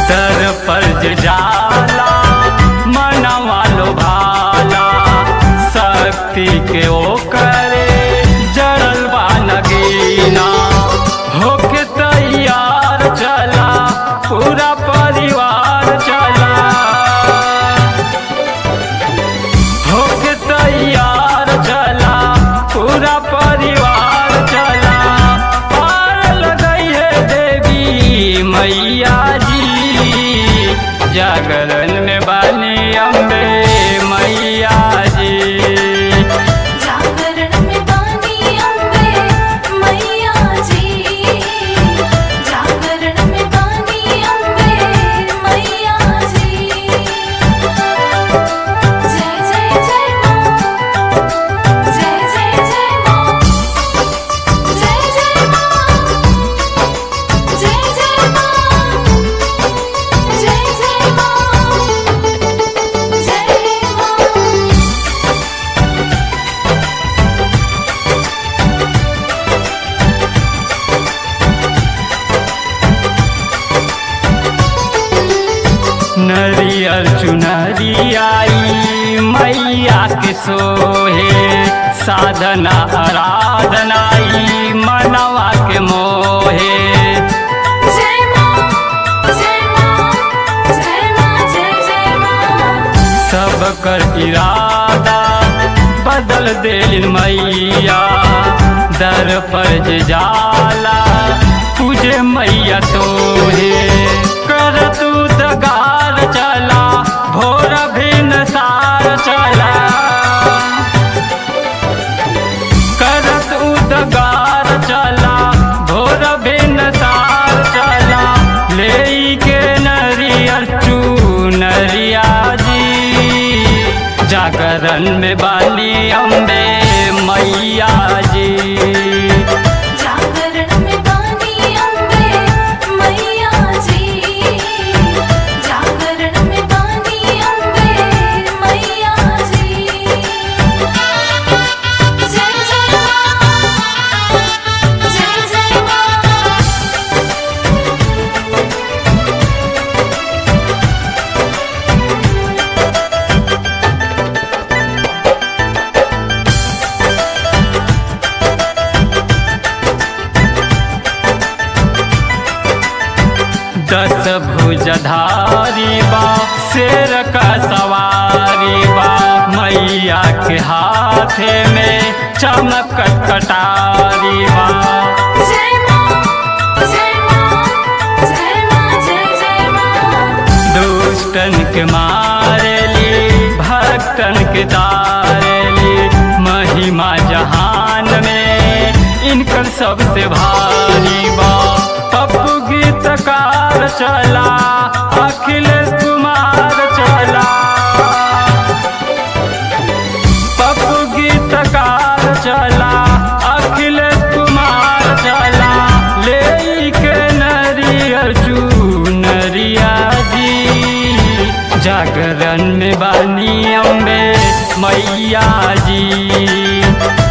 दर पर जे जाला मनवा लो भाला शक्ति के ओकरे जड़ल बा नगीना होके तैयार चला पूरा परिवार चला होके तैयार चला पूरा परिवार चला पार लगई है देवी मैया जी जागरण में बानी अम्बे मैया जी जागरण में बानी अम्बे मैया जी जागरण में बानी अम्बे मैया जी जय जय जय माँ जय जय जय माँ जय जय माँ जय जय माँ जय जय माँ जय माँ नरियर चुनरी आई मैया के सोहे साधना आराधनाई मनवा के मोहे जय माँ जय माँ जय माँ जय जय माँ सब कर इरादा बदल दिल मैया दर पर जे जाला तुझे मैया तोहे कर तू दगार चला भोर भिन सार चला करत उदगार चला भोर भिन सार चला ले के नरियर चू नरिया जी जागरण में बाली अम्बे मैया जी जागरण में बानी अम्बे मैया जी जागरण में बानी अम्बे मैया जी जय जय माँ जय जय माँ दस भुजधारी बा शेर का सवारी बा मैया के हाथे में चमकत कटारी बा जय माँ जय माँ जय माँ जय जय माँ दुष्टन के मारेली भक्तन के तारेली महिमा जहान में इनकर सबसे भारी बा पप्पू गीतकार चला अखिलेश कुमार चला पप्पू गीतकार चला अखिलेश कुमार चला ले के नरियर चू नरिया जी जागरण में बानी अम्बे मैया जी